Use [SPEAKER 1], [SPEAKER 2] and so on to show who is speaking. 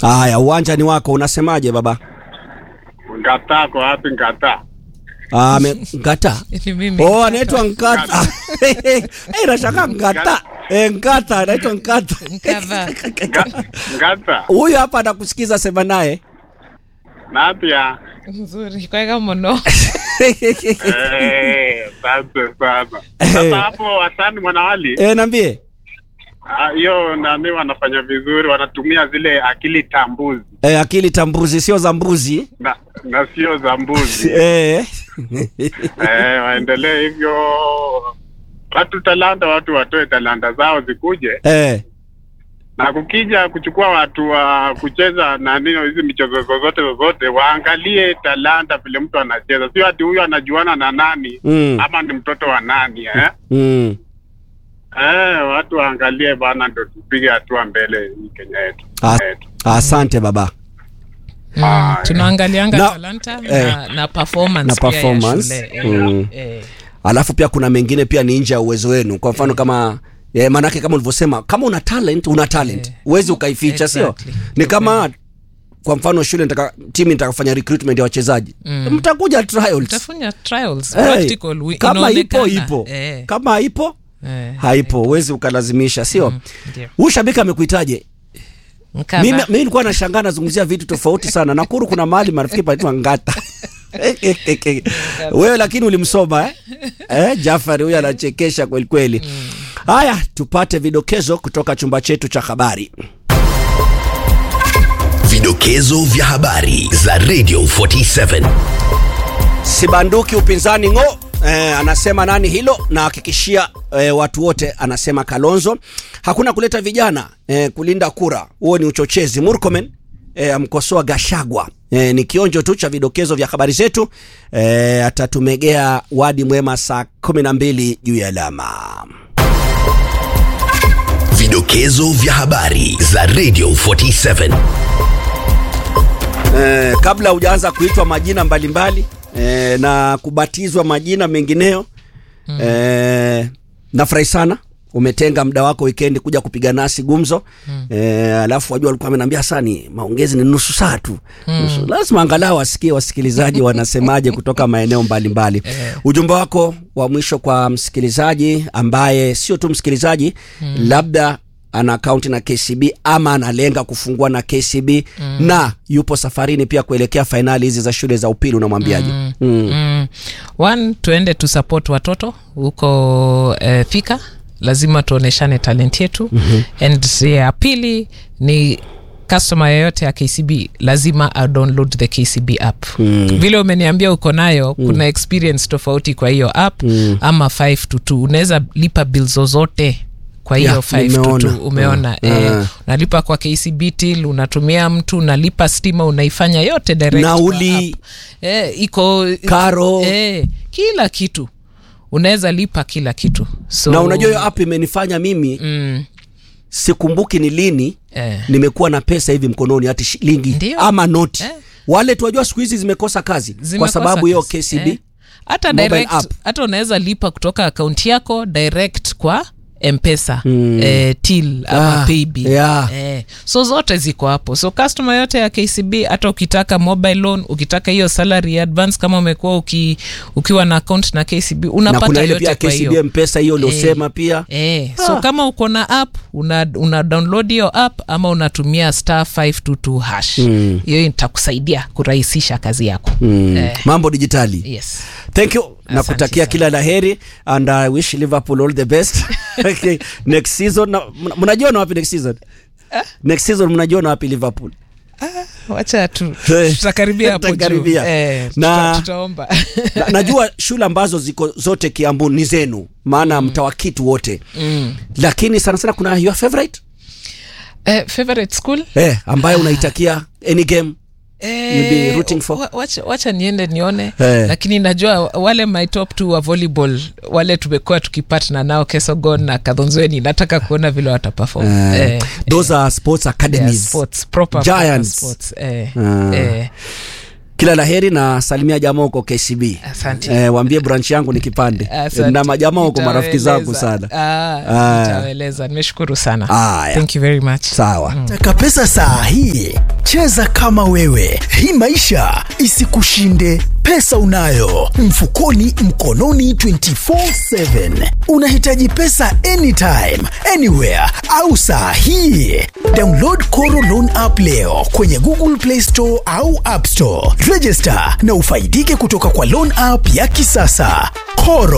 [SPEAKER 1] Haya, uwanja ni wako, unasemaje baba?
[SPEAKER 2] Ngata kwa wapi Ngata?
[SPEAKER 1] Ah, me, ngata.
[SPEAKER 3] Ni mimi.
[SPEAKER 1] Oh, anaitwa Ngata. Eh, nashangaa Ngata. Eh, Ngata, anaitwa Ngata.
[SPEAKER 3] Nkava.
[SPEAKER 2] Nga- Ngata.
[SPEAKER 1] Huyu hapa anakusikiza, sema naye.
[SPEAKER 2] Nadia.
[SPEAKER 3] Nzuri. Kwega mono.
[SPEAKER 2] Eh, asante sana. Sasa hapo wasani mwanawali
[SPEAKER 1] Eh, niambie.
[SPEAKER 2] ah, hiyo nani wanafanya vizuri, wanatumia zile akili tambuzi
[SPEAKER 1] Eh, akili tambuzi sio za mbuzi.
[SPEAKER 2] na, na sio za mbuzi
[SPEAKER 1] Eh.
[SPEAKER 2] eh, waendelee hivyo. Watu talanta, watu watoe talanta zao zikuje,
[SPEAKER 1] Eh.
[SPEAKER 2] na kukija kuchukua watu wa kucheza nani hizi michezo zozote zozote, waangalie talanta vile mtu anacheza, sio ati huyu anajuana na nani
[SPEAKER 1] Mm.
[SPEAKER 2] ama ni mtoto wa nani eh?
[SPEAKER 1] Mm.
[SPEAKER 2] Eh, watu waangalie bana, ndo tupige hatua mbele hii Kenya yetu
[SPEAKER 1] Ah,
[SPEAKER 2] yetu.
[SPEAKER 1] asante baba.
[SPEAKER 3] Mm, tunaangalianga
[SPEAKER 1] Na-
[SPEAKER 3] talanta
[SPEAKER 1] eh,
[SPEAKER 3] na, na performance
[SPEAKER 1] na
[SPEAKER 3] pia ya
[SPEAKER 1] performance.
[SPEAKER 3] shule. Eh,
[SPEAKER 1] Mm.
[SPEAKER 3] eh.
[SPEAKER 1] Alafu pia kuna mengine pia ni nje ya uwezo wenu. Kwa mfano kama eh, maanake kama ulivyosema, kama una talent una talent,
[SPEAKER 3] Eh.
[SPEAKER 1] huwezi ukaificha, sio?
[SPEAKER 3] Exactly.
[SPEAKER 1] Ni kama kwa mfano shule nitaka timu nitakafanya recruitment ya wachezaji
[SPEAKER 3] Mm.
[SPEAKER 1] mtakuja trials.
[SPEAKER 3] Tafanya trials
[SPEAKER 1] Hey,
[SPEAKER 3] practical wi-
[SPEAKER 1] kama ipo
[SPEAKER 3] inaonekana.
[SPEAKER 1] ipo,
[SPEAKER 3] Eh,
[SPEAKER 1] kama haipo
[SPEAKER 3] eh,
[SPEAKER 1] haipo, huwezi ukalazimisha, sio?
[SPEAKER 3] mm, ndio.
[SPEAKER 1] Huyu shabiki amekuitaje?
[SPEAKER 3] Nkava.
[SPEAKER 1] Mimi mimi nilikuwa nashangaa nazungumzia vitu tofauti sana. Nakuru kuna mahali marafiki panaitwa Ngata. Wewe lakini ulimsoma eh? Eh, Jafari huyu anachekesha kweli kweli. Haya, tupate vidokezo kutoka chumba chetu cha habari.
[SPEAKER 4] Vidokezo vya habari za Radio 47.
[SPEAKER 1] Sibanduki upinzani ng'o. Eh, anasema nani hilo na hakikishia eh, watu wote anasema Kalonzo hakuna kuleta vijana eh, kulinda kura huo ni uchochezi Murkomen eh, amkosoa Gashagwa eh, ni kionjo tu cha vidokezo vya habari zetu eh, atatumegea wadi mwema saa 12 juu ya alama
[SPEAKER 4] Vidokezo vya habari za Radio 47.
[SPEAKER 1] eh, kabla hujaanza kuitwa majina mbalimbali eh, na kubatizwa majina mengineyo mm. eh, nafurahi sana umetenga muda wako wikendi kuja kupiga nasi gumzo mm. eh, alafu wajua walikuwa amenambia sani maongezi ni nusu saa tu mm. lazima angalau wasikie wasikilizaji wanasemaje kutoka maeneo mbalimbali
[SPEAKER 3] Eh.
[SPEAKER 1] ujumbe wako wa mwisho kwa msikilizaji ambaye sio tu msikilizaji mm. labda ana akaunti na KCB ama analenga kufungua na KCB mm. na yupo safarini pia kuelekea fainali hizi za shule za upili unamwambiaje? mm. mm.
[SPEAKER 3] Mm. One, tuende tu support watoto huko eh, Thika, lazima tuoneshane talent yetu mm-hmm. and ya pili ni customer yoyote ya KCB lazima a download the KCB app mm. vile umeniambia uko nayo mm. kuna experience tofauti kwa hiyo app mm. ama 5 to 2 unaweza lipa bill zozote kwa hiyo
[SPEAKER 1] Yeah,
[SPEAKER 3] 5 to
[SPEAKER 1] nimeona.
[SPEAKER 3] 2 umeona
[SPEAKER 1] Ah,
[SPEAKER 3] eh,
[SPEAKER 1] ah.
[SPEAKER 3] unalipa kwa KCB till unatumia mtu unalipa stima unaifanya yote direct kwa
[SPEAKER 1] Nauli.
[SPEAKER 3] app. eh, iko
[SPEAKER 1] Karo.
[SPEAKER 3] eh, kila kitu unaweza lipa kila kitu so,
[SPEAKER 1] na unajua hiyo app imenifanya mimi
[SPEAKER 3] mm,
[SPEAKER 1] sikumbuki ni lini
[SPEAKER 3] eh,
[SPEAKER 1] nimekuwa na pesa hivi mkononi hati shilingi
[SPEAKER 3] Ndio.
[SPEAKER 1] ama noti
[SPEAKER 3] Eh.
[SPEAKER 1] wale tuwajua siku hizi zimekosa kazi kwa
[SPEAKER 3] zimekosa
[SPEAKER 1] sababu hiyo
[SPEAKER 3] kazi.
[SPEAKER 1] KCB
[SPEAKER 3] Eh. hata
[SPEAKER 1] mobile
[SPEAKER 3] direct
[SPEAKER 1] app.
[SPEAKER 3] hata unaweza lipa kutoka akaunti yako direct kwa mpesa mm. eh, till ama
[SPEAKER 1] Ah,
[SPEAKER 3] paybill
[SPEAKER 1] yeah.
[SPEAKER 3] eh, so zote ziko hapo so customer yote ya kcb hata ukitaka mobile loan ukitaka hiyo salary advance kama umekuwa uki, ukiwa na account na kcb
[SPEAKER 1] na
[SPEAKER 3] unapata
[SPEAKER 1] kuna ile
[SPEAKER 3] yote
[SPEAKER 1] pia
[SPEAKER 3] kwa
[SPEAKER 1] KCB
[SPEAKER 3] hiyo
[SPEAKER 1] mpesa hiyo uliosema pia
[SPEAKER 3] Eh, so
[SPEAKER 1] Ah.
[SPEAKER 3] kama uko na app una, una download hiyo app ama unatumia star 522 hash
[SPEAKER 1] Mm.
[SPEAKER 3] hiyo itakusaidia kurahisisha kazi yako
[SPEAKER 1] mm.
[SPEAKER 3] eh,
[SPEAKER 1] mambo dijitali
[SPEAKER 3] yes
[SPEAKER 1] thank you na
[SPEAKER 3] Asante
[SPEAKER 1] kutakia
[SPEAKER 3] sana.
[SPEAKER 1] kila la heri and I wish Liverpool all the best okay. next season na- mna- mnajiona wapi next season next season mnajiona wapi Liverpool
[SPEAKER 3] wacha tu
[SPEAKER 1] Eh,
[SPEAKER 3] tutakaribia hapo juu
[SPEAKER 1] tutakaribia.
[SPEAKER 3] eh,
[SPEAKER 1] Na-
[SPEAKER 3] tuta, tutaomba
[SPEAKER 1] na, najua shule ambazo ziko zote Kiambu ni zenu maana mm. mtawakitu wote
[SPEAKER 3] mm.
[SPEAKER 1] lakini sana sana kuna your favorite
[SPEAKER 3] eh, favorite school
[SPEAKER 1] eh, ambayo unaitakia any game You'll be
[SPEAKER 3] Eh,
[SPEAKER 1] rooting for?
[SPEAKER 3] wa- wacha, wacha niende nione
[SPEAKER 1] Eh.
[SPEAKER 3] lakini najua wale my top two wa volleyball wale tumekuwa tukipatna nao kesogon na kadhonzweni nataka kuona vile wataperform
[SPEAKER 1] eh,
[SPEAKER 3] eh,
[SPEAKER 1] those are sports
[SPEAKER 3] their
[SPEAKER 1] academies
[SPEAKER 3] sports, proper, proper
[SPEAKER 1] Giants.
[SPEAKER 3] sports. Eh,
[SPEAKER 1] Ah.
[SPEAKER 3] eh,
[SPEAKER 1] kila la heri na salimia jamaa huko KCB
[SPEAKER 3] Asante.
[SPEAKER 1] eh, waambie branch yangu ni kipande
[SPEAKER 3] asante.
[SPEAKER 1] na majamaa huko marafiki zangu
[SPEAKER 3] Nitawaeleza.
[SPEAKER 1] sana
[SPEAKER 3] Ah,
[SPEAKER 1] Ah.
[SPEAKER 3] nitawaeleza nimeshukuru sana
[SPEAKER 1] Aya.
[SPEAKER 3] thank you very much
[SPEAKER 1] sawa
[SPEAKER 4] Taka pesa saa hii
[SPEAKER 5] cheza kama wewe hii maisha isikushinde pesa unayo mfukoni mkononi 24/7 unahitaji pesa anytime anywhere au saa hii download Koro Loan app leo kwenye Google Play Store au App Store register na ufaidike kutoka kwa loan app ya kisasa Koro